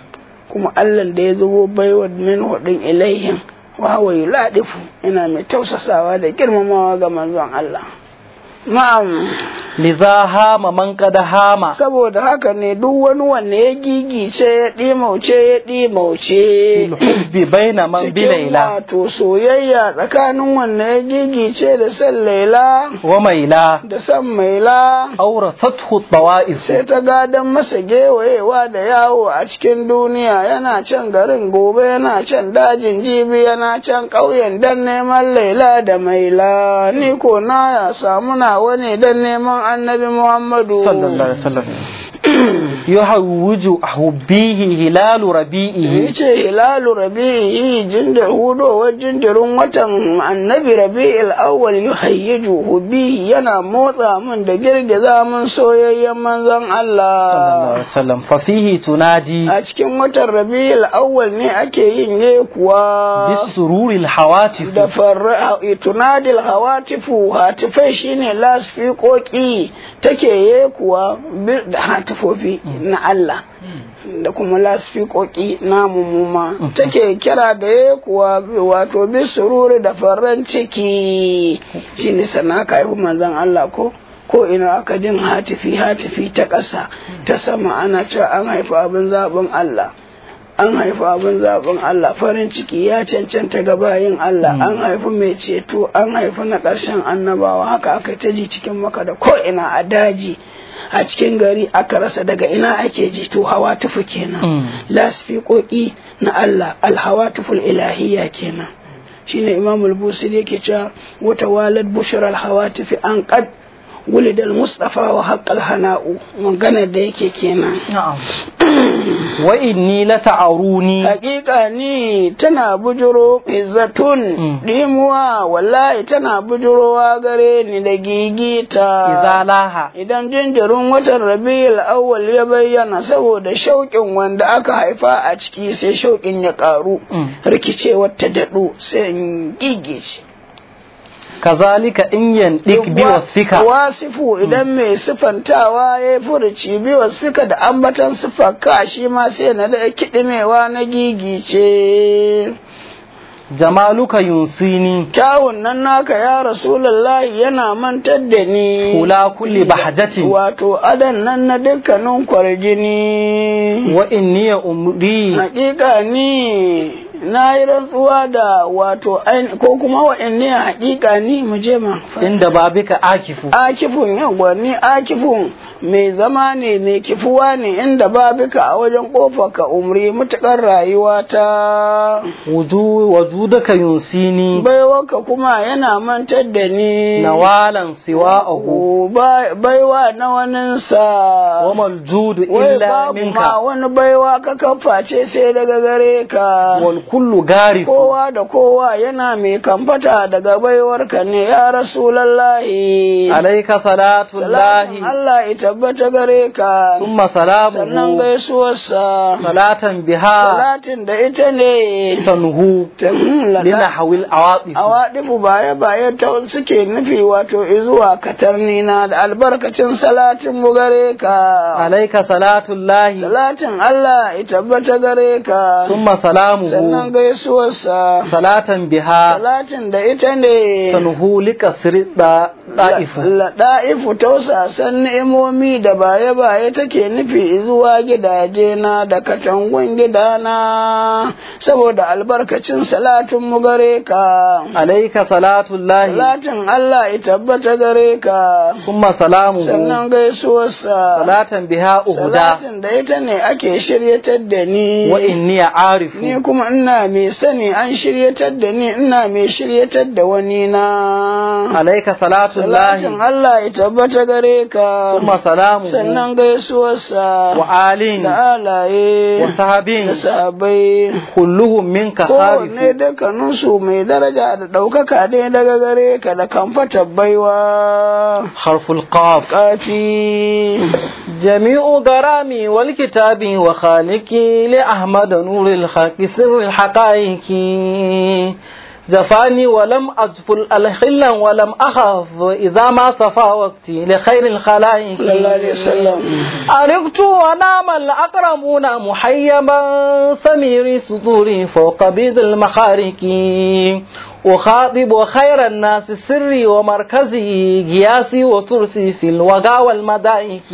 kuma Allah da ya zubo baiwar min hudin ilaihim wa huwa yuladifu yana mai tausasawa da girmamawa ga manzon Allah na'am liza hama man kada hama saboda haka ne duk wani wanne ya gigice ya ɗimauce ya ɗimauce hubbi baina man bi cikin laila wato soyayya tsakanin wanne ya gigice da san laila wa maila da san maila awrasathu tawa'if sai ta gadon masa gewayewa da yawo a cikin duniya yana can garin gobe yana can dajin jibi yana can ƙauyen don neman laila da maila ni ko na ya samu nawa ne don neman annabi muhammadu sallallahu alaihi wasallam yuhawwiju hubbihi hilalu rabi'ihi yace hilalu rabi'i jinda hudowar jinjirin watan annabi rabi'il awwal yuhayyiju hubbihi yana motsa min da girgiza min soyayyen manzon sallallahu Allah alaihi wasallam fa fihi tunadi a cikin watan rabi'il awwal ne ake yin ye kuwa bisururi alhawatif da farra tunadil hawatifu hatifai shine lasfiƙoƙi take ye kuwa bi- da hatifofi na Allah da kuma lasfiƙoƙi namu muma take kira da ya kuwa wato bi sururi da farin ciki shine sannan aka haifi manzon Allah ko ko ina aka jin hatifi hatifi ta ƙasa ta sama ana cewa an haifi abin zaɓin Allah an haifi abin zaɓin Allah farin ciki ya cancanta ga bayin Allah an haifi mai ceto an haifi na ƙarshen annabawa haka aka ta ji cikin maka da ko ina a daji a cikin gari aka rasa daga ina ake ji to hawa tufu kenan lasfiƙoƙi na Allah alhawa tuful ilahiyya kenan shine imam al-busiri yake cewa wata walad bushra al-hawatifi an qad wulidal mustafa wa haqqal hana'u magana da yake kenan na'am wa inni la ta'aruni hakika ni tana bujuro izzatun Mm. dimuwa wallahi tana bujurowa gare ni da gigita idza laha idan jinjirin watan rabiul awwal ya bayyana saboda shauƙin wanda aka haifa a ciki sai shauƙin ya ƙaru Mm. rikicewar ta daɗo sai in gigice kazalika in yandik bi wasfika wasifu idan mai sifantawa ya yi furuci bi wasfika da ambatan sifarka shi ma sai na da kiɗimewa na gigice jamaluka yunsini kyawun nan naka ya rasulullahi yana mantar da ni hula kulli bahjatin wato adan nan na dukkanin kwarjini wa inni umri hakika ni na yi rantsuwa da wato ain- ko kuma wa inni hakika ni mu je ma inda babika akifu akifun yawa ni akifun mai zama ne mai kifuwa ne inda babika a wajen kofa ka umri mutukar rayuwa ta wuju wajudaka yunsini baiwarka kuma yana mantar da ni nawalan siwa'ahu Ba- baiwa na waninsa wa maljudu wai illa babu ma minka wani baiwa ka kaface sai daga gare ka wal kullu garifu kowa da kowa yana mai kamfata daga baiwarka ne ya rasulallahi alayka salatu salatin llahi Allah ya tabbata gare ka thumma sannan salamuhu gaisuwarsa salatan biha salatin da ita ne tanhu ta lina hawil awatif a waɗifu baya baya ta suke nufi wato izuwa katarni na da albarkacin salatin mu gare ka alayka salatu llahi salatin Allah ya tabbata gare ka thumma sannan salamuhu gaisuwarsa salatan biha salatin da ita ne tanhu likasri da'ifu Laɗa'ifu tausasan ni'imomi da baye-baye take nufi zuwa gidaje na da katangun gidana saboda albarkacin salatin mu gare ka. alayka salatu llahi Salatin Allah ya tabbata gare ka, thumma salamuhu sannan gaisuwarsa. salatan biha uhuda Salatin da ita ne ake shiryatar da ni. wa inni arifu Ni kuma ina mai sani an shiryatar da ni ina mai shiryatar da wani na. alayka salatu llahi Salatin Allah ya tabbata gare ka, thumma salamuhu sannan gaisuwarsa wa alin da alaye wa sahabin da sahabbai. kulluhum minka Kowanne harifu dukkaninsu mai daraja da ɗaukaka ne daga gare ka da kamfata baiwa. harful qaf Kafi. جميع غرامي والكتاب وخالقي لأحمد نور الحق سر الحقائق جفاني ولم أجفل الخلا ولم أخاف إذا ما صفى وقتي لخير الخلائق صلى الله عليه وسلم. عرفت ونام الأكرمون محيبا سمير صدوري فوق بيض المخارق أخاطب خير الناس سري ومركزي قياسي وترسي في الوغى والمدائك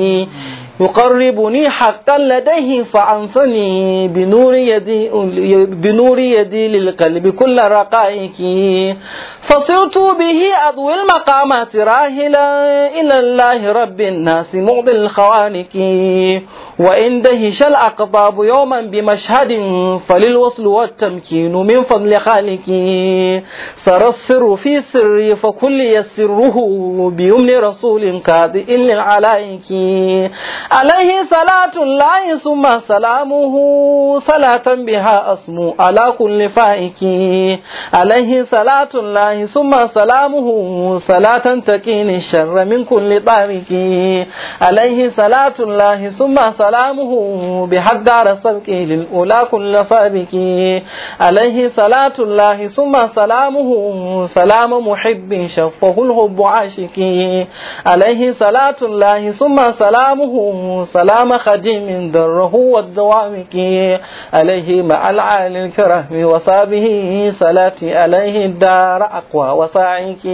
يقربني حقا لديه فأنثني بنور يدي بنور يدي للقلب كل رقائك فصرت به أضوي المقامات راهلا إلى الله رب الناس مغضي الخوانك وإن دهش الأقطاب يوما بمشهد فللوصل والتمكين من فضل خالقي سر السر في سري فكل يسره بيمن رسول كاذئ للعلائك عليه صلاة الله ثم سلامه صلاة بها أسمو على كل فائك عليه صلاة الله ثم سلامه صلاة تكين الشر من كل طارق عليه صلاة الله ثم سلامه بحق دار سبك للأولى كل سابق عليه صلاة الله ثم سلامه سلام محب شفه الحب عاشق عليه صلاة الله ثم سلامه سلام خديم دره والدوامك عليه مع العالي الكرم وصابه صلاتي عليه الدار أقوى وساعيك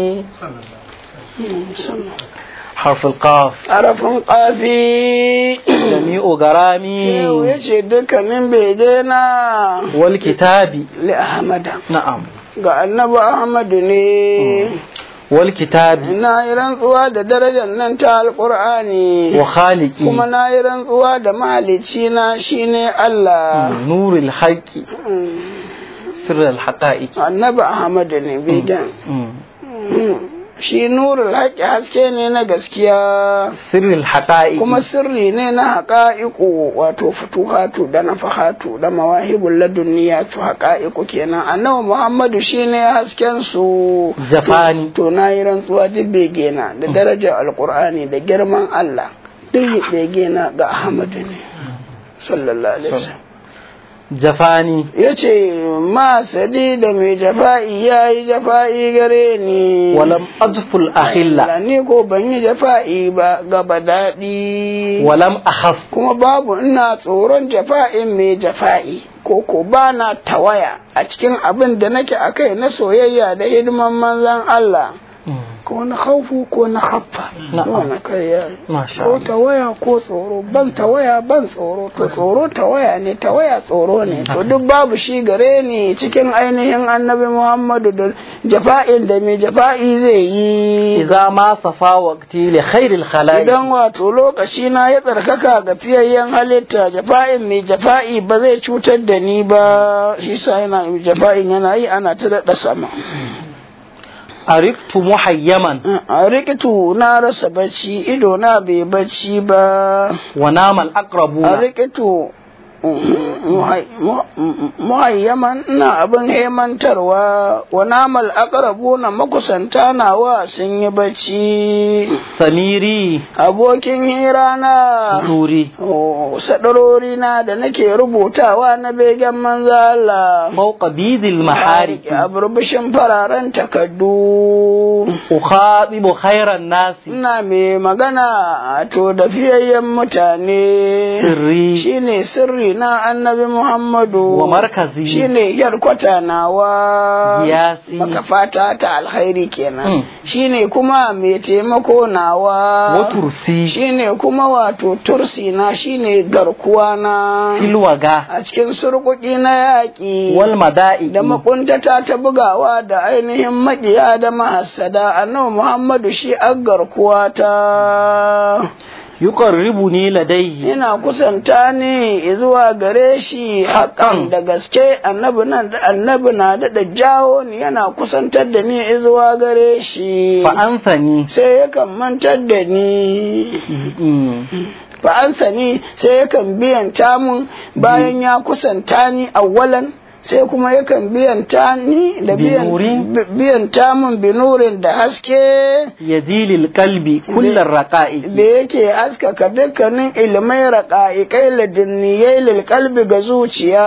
حرف القاف Arafin ƙafi. جميع غرامي Yau ya ce dukkanin bege na والكتاب li Ahmada. نعم Ga annabi Ahmadu ne. والكتاب Na yi rantsuwa da darajar nan ta Alƙur'ani. وخالقي Kuma na yi rantsuwa da mahalicci na shine Allah. نور الحق سر الحقائق Annabi Ahmadu ne begen. مم. Mm. shi nurul haƙi haske ne na gaskiya sirril haqa'iq kuma sirri ne na haƙa'iƙu wato futuhatu da nafahatu da mawahibul laduniyatu haƙa'iƙu kenan annabi muhammadu shine hasken su jafani to na yi rantsuwa duk bege na da darajar alkur'ani da girman Allah duk bege na ga Ahmadu ne sallallahu alaihi wasallam jafani ya ce ma sadi da mai jafa'i ya yi jafa'i gare ni walam ajful ahilla Allah ni ko ban yi jafa'i ba gaba daɗi walam akhaf kuma babu ina tsoron jafa'in mai jafa'i ko ko ba na tawaya a cikin abin da nake a kai na soyayya da hidiman manzan Allah ko na haufu ko na haffa Na'am. wani kai ya masha ko Allah tawaya ko tsoro ban tawaya ban tsoro to tsoro tawaya ne tawaya tsoro ne to duk babu shi gare ni cikin ainihin annabi muhammadu da jafa'in da mai jafa'i zai yi idza ma safa waqti li khairil khalaiq idan wato lokaci na ya tsarkaka ga fiyayyen halitta jafa'in mai jafa'i ba zai cutar da ni ba shi sa yana jafa'in yana yi ana ta daɗa sama ariktu muhayyaman a rikitu na rasa bacci ido na bai bacci ba wa namal a aqrabuna rikitu muhayyaman ina abin hemantarwa wa namal aqrabu na makusanta nawa sun yi bacci samiri abokin hira na nuri Oh, sadarori na da nake rubutawa na begen manzo Allah fawqa bidil maharik a burbushin fararen takaddu ukhatibu khairan nasi ina mai magana to da fiyayyen mutane sirri shine sirri na annabi Muhammadu wa markazi shine yarkwata nawa Giyasi. makafata ta alkhairi kenan Mm. shine kuma mai taimako nawa wa tursi shine kuma wato tursi na shine garkuwa na filwaga a cikin surkuki na yaƙi wal mada'i da makuntata ta bugawa da ainihin maƙiya da mahassada annabi Muhammadu shi an garkuwa ta yuqarribuni ladayhi ina kusanta ni zuwa gare shi haƙan da gaske annabi nan annabi na da jawo ni yana kusantar da ni zuwa gare shi fa ansani sai yakan mantar da ni Mm. fa'ansa ni sai yakan biyanta mun bayan ya kusanta ni awwalan sai kuma yakan biyanta ni da biyan Binurin? bi- biyanta mun binurin da haske yadilil qalbi kullar raqa'iq da yake haskaka dukkanin ilimai raƙa'iƙai ladinniyai lilƙalbi ga zuciya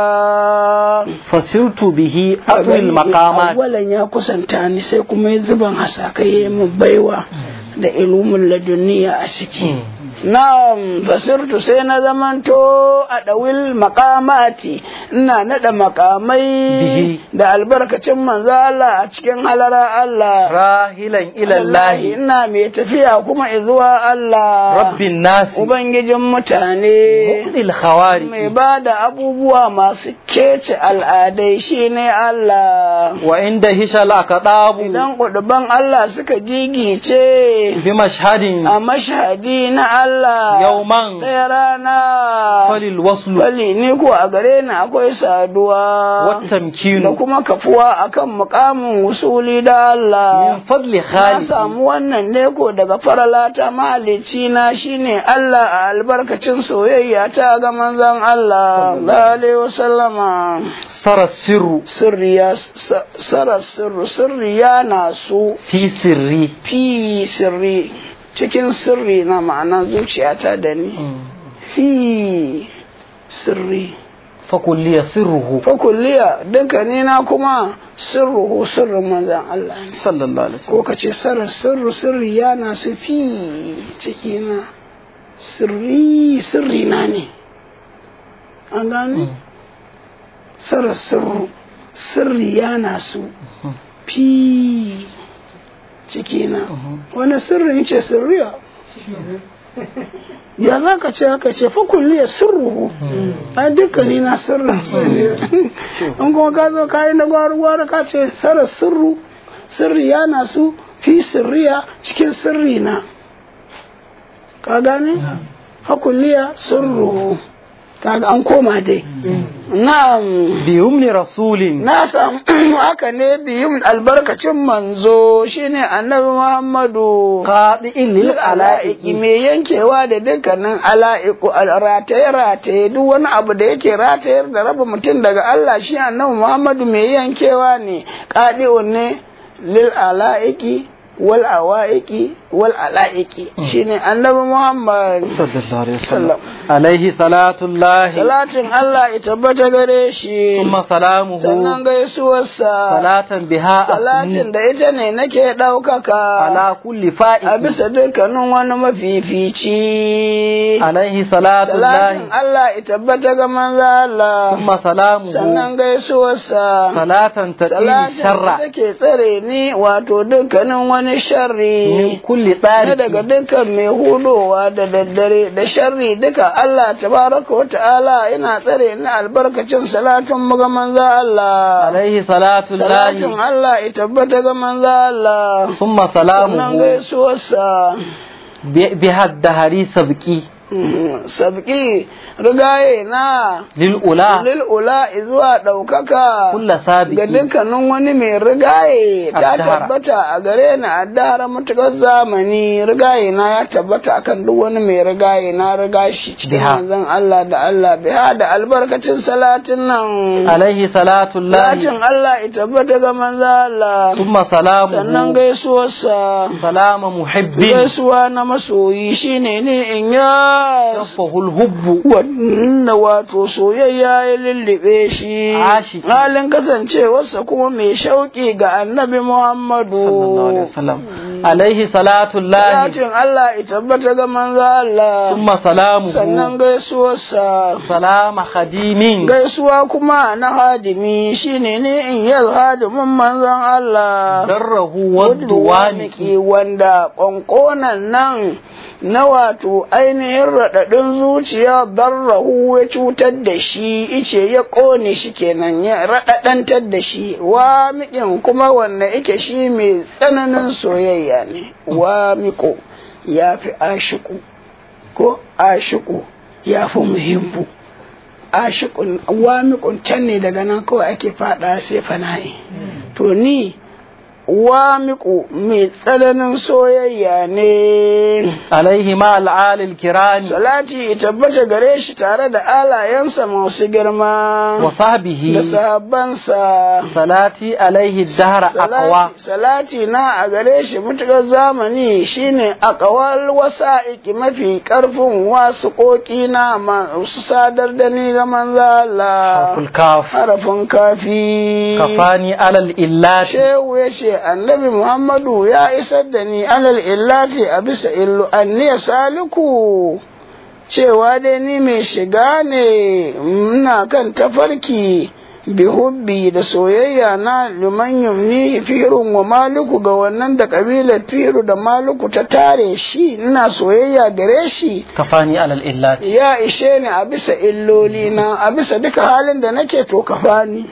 fasirtu bihi aqwil maqamat awwalan ya kusanta ni sai kuma ya zuban hasakai ya mun baiwa da ilimin ladunniya a ciki Na'am fasirtu sai na zamanto a ɗawil makamati ina naɗa makamai Bihi. da albarkacin manzo Allah a cikin halara Allah. rahilan ila Allah ina mai tafiya kuma zuwa Allah. rabbin nas Ubangijin mutane. mu'til khawari Mai ba da abubuwa masu kece al'adai shine Allah. wa inda hishal aqdabu Idan kuduban Allah suka gigice bi mashhadin a mashhadi na Allah. yawman ɗaya rana falil waslu bali ni ko a gare ni akwai saduwa wat da tamkinu kuma kafuwa akan mukamin wusuli da Allah min fadli na khaliq samu wannan ne ko daga faralata mahalicci na shine Allah a albarkacin soyayya ta ga manzon Allah sallallahu alaihi wasallama sara sirru sirri ya sa- sara sirru sirri ya nasu fi sirri fi sirri cikin sirri na ma'ana zuciyata da ni fi sirri fa kulliya sirruhu fakulliya dunkani na kuma sirruhu sirrin manzan Allah ne sallallahu alaihi ko wasallam ka ce sarar sirru sirri yana su fi ciki na sirri sirri na ne an gane sarar sirru sirri yana su fi ciki na wani sirrin ce sirriya ya za ka ce haka ce fa kulliya sirruhu a dukkani na sirrin in kuma ka zo ka yi na gwara-gwara ka ce sarar sirru sirri ya nasu fi sirriya cikin sirri na ka gane fa kulliya sirruhu kaga an koma dai na'am بيمن رسول na samu haka ne biyun albarkacin manzo shine annabi Muhammadu قاطئ ala'iki للعلائق mai yankewa da dukkanin ala'iku rataye-rataye duk wani abu da yake ratayar da raba mutum daga Allah shi annabi Muhammadu mai yankewa ne ƙadi'un ne lil ala'iki wal awa'iki wal ala'iki shine annabi Muhammad صلى الله عليه sallam وسلم عليه صلاة الله salatin Allah ya tabbata gare shi ثم سلامه sannan gaisuwarsa صلاة بها salatin أثني da ita ne nake ɗaukaka على كل a فائد bisa dukkanin wani mafifici عليه صلاة salatin الله Allah ya tabbata ga manzo Allah ثم سلامه sannan gaisuwarsa صلاة تقي salatin الشر da take tsare ni wato dukkanin wani من sharri كل na daga طارق dukkan mai hudowa da daddare da sharri duka Allah tabaraka wa ta'ala yana tsare ni albarkacin salatin mu ga manzo Allah عليه صلاة salatin الله Allah ya tabbata ga manzo Allah ثم sannan سلامه gaisuwarsa ب- بها الدهري سبكي Mhm. sabki rigaye na للأولى lil'ula zuwa ɗaukaka كل ga سابق dukkanin wani mai rigaye ta Addahara. tabbata a gare ni a dahara matuƙar zamani rigaye na ya tabbata akan duk wani mai rigaye na riga shi cikin Biha. manzon Allah da Allah biha da albarkacin salatin nan عليه صلاة salatin الله Allah ya tabbata ga manzon Allah ثم sannan سلامه gaisuwarsa سلام محب gaisuwa na masoyi shine ne in ya شفه الهب wannan wato soyayya ya lullube shi Ashiki. halin kasancewarsa kuma mai shauƙi ga annabi Muhammadu صلى الله عليه وسلم عليه صلاة الله Salatin Allah ya tabbata ga manzo Allah ثم سلامه sannan gaisuwarsa سلام خديم gaisuwa kuma na hadimi shine ne in yi hadimin manzon Allah دره wadda والدوامك wanda ƙwanƙonan nan na wato ainihin raɗaɗin zuciya darrahu ya cutar da shi ice ya ƙone shi kenan ya raɗaɗantar da shi wa miƙin kuma wanda ike shi mai tsananin soyayya ne wa miƙo ya fi ashiku ko ashiku ya fi muhimmu ashikun wa miƙun can ne daga nan kawai ake faɗa sai fana'i to ni wamiƙu mai tsananin soyayya ne عليه مع العال الكرام salati ya tabbata gare shi tare da alayensa masu girma da وصحبه sahabbansa صلاتي عليه الدهر أقوى salati, salati na a gare shi mutukar zamani shine akawal wasa'iki mafi karfin wasu ƙoƙi na masu sadar da ni ga manzo Allah حرف الكاف harafin kafi كفاني على الإلات shehu ya ce annabi muhammadu ya isar da ni alal illati a bisa illu anniya saliku cewa dai ni mai shiga ne ina kan tafarki bi hubbi da soyayya na liman yumni firun wa maliku ga wannan da kabilar firu da maliku ta tare shi ina soyayya gare shi كفاني على الإلات ya ishe ni a bisa illoli na a bisa duka halin da nake to kafani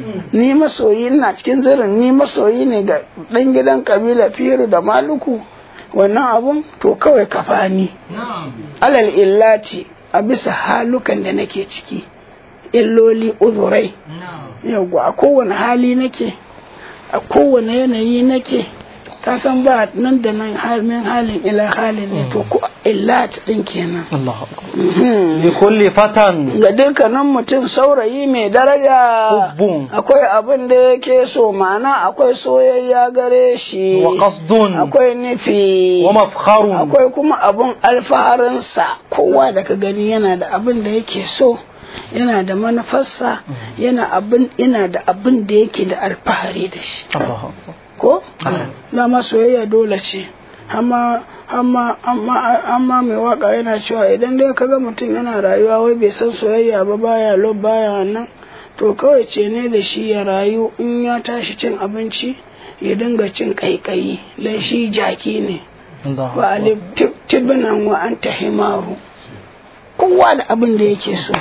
ni masoyi ina cikin zirin ni masoyi ne ga ɗan gidan kabila firu da maluku wannan abun to kawai kafani alal illati a bisa halukan da nake ciki illoli uzurai yawwa a kowane hali nake a kowane yanayi nake ka san ba nan da nan halin halin ila halin ne to ko illat din kenan الله أكبر لكل فتى ga dukkanin mutum saurayi mai daraja حب akwai abin da yake so ma'ana akwai soyayya gare shi وقصد akwai nufi ومفخر akwai kuma abin alfaharinsa kowa da ka gani yana da abin da yake so yana da manufarsa yana abin ina da abin da yake da alfahari da shi الله أكبر ko dama soyayya dole ce amma amma amma amma mai waka yana cewa idan dai kaga mutum yana rayuwa wai bai san soyayya ba baya lo baya nan to kawai ce ne da shi ya rayu in ya tashi cin abinci ya dinga cin kaikayi dan shi jaki ne الله wa alif tib- tibnan wa anta himaru kowa da abin da yake so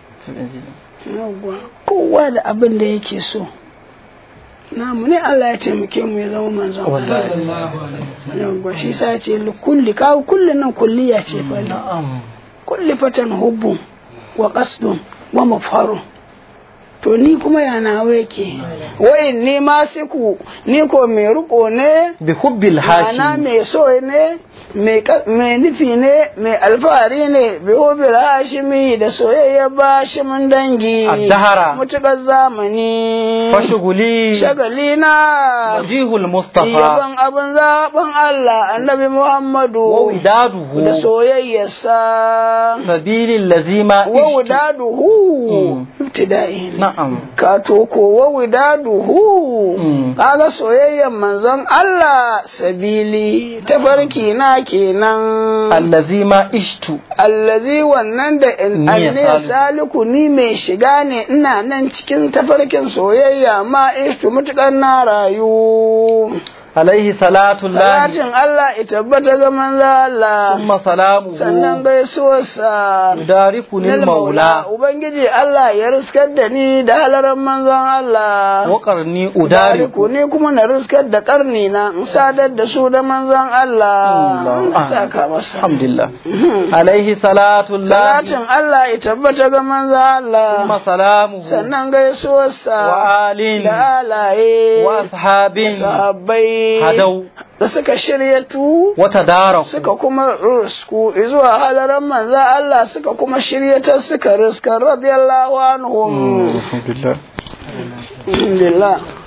Yawwa, kowa da abin da yake so namu ne Allah ya taimake mu ya zama manzon Allah والله yawwa shi sa ce li kulli kawo kullun nan kulliya ce fa نعم kulli fatan hubbu wa qasdun wa mafarun to ni kuma ya nawa yake wai ni ma siku ni ko mai riko ne bi hubbil Ma'ana hashim mai so ne, mai ka- mai nufi ne, mai alfahari ne, bai hobil hashimi da soyayya ba shi mun dangi. Addahara. Mutuƙar zamani. fashuguli Shagali na. wajihul mustafa Yaban abin zaɓin Allah, annabi wa Muhammadu. widaduhu Da soyayyarsa. sabilil lazima Wa ishtu wudaduhu. Mm. Ibtida'i. na'am Kato ko wa wudaduhu. Mm. kaga soyayyar manzon Allah sabili tafarki na kenan allazima ishtu allazi wannan da in Ni ya anne saliku. saliku ni mai shiga ne ina nan cikin tafarkin soyayya ma ishtu mutukan na rayu alaihi salatu llahi salatin Allah ita tabbata ga manzo Allah thumma salamuhu sannan gaisuwarsa yudarikuni Nil maula Ubangiji Allah ya riskar da ni da halaran manzon Allah wa qarni Udariku udariku ne kuma na riskar da karni na in sadar da su da manzon Allah Allah. na saka masa alhamdulillah alaihi salatu llahi salatin Allah ya tabbata ga manzon thumma Allah salamuhu sannan gaisuwarsa wa alin da alaye wa ashabin sahabbai hadau da suka shiryatu wa tadaraku suka kuma risku zuwa halaran manzon Allah suka kuma shiryatar suka riskar radiyallahu anhum alhamdulillah alhamdulillah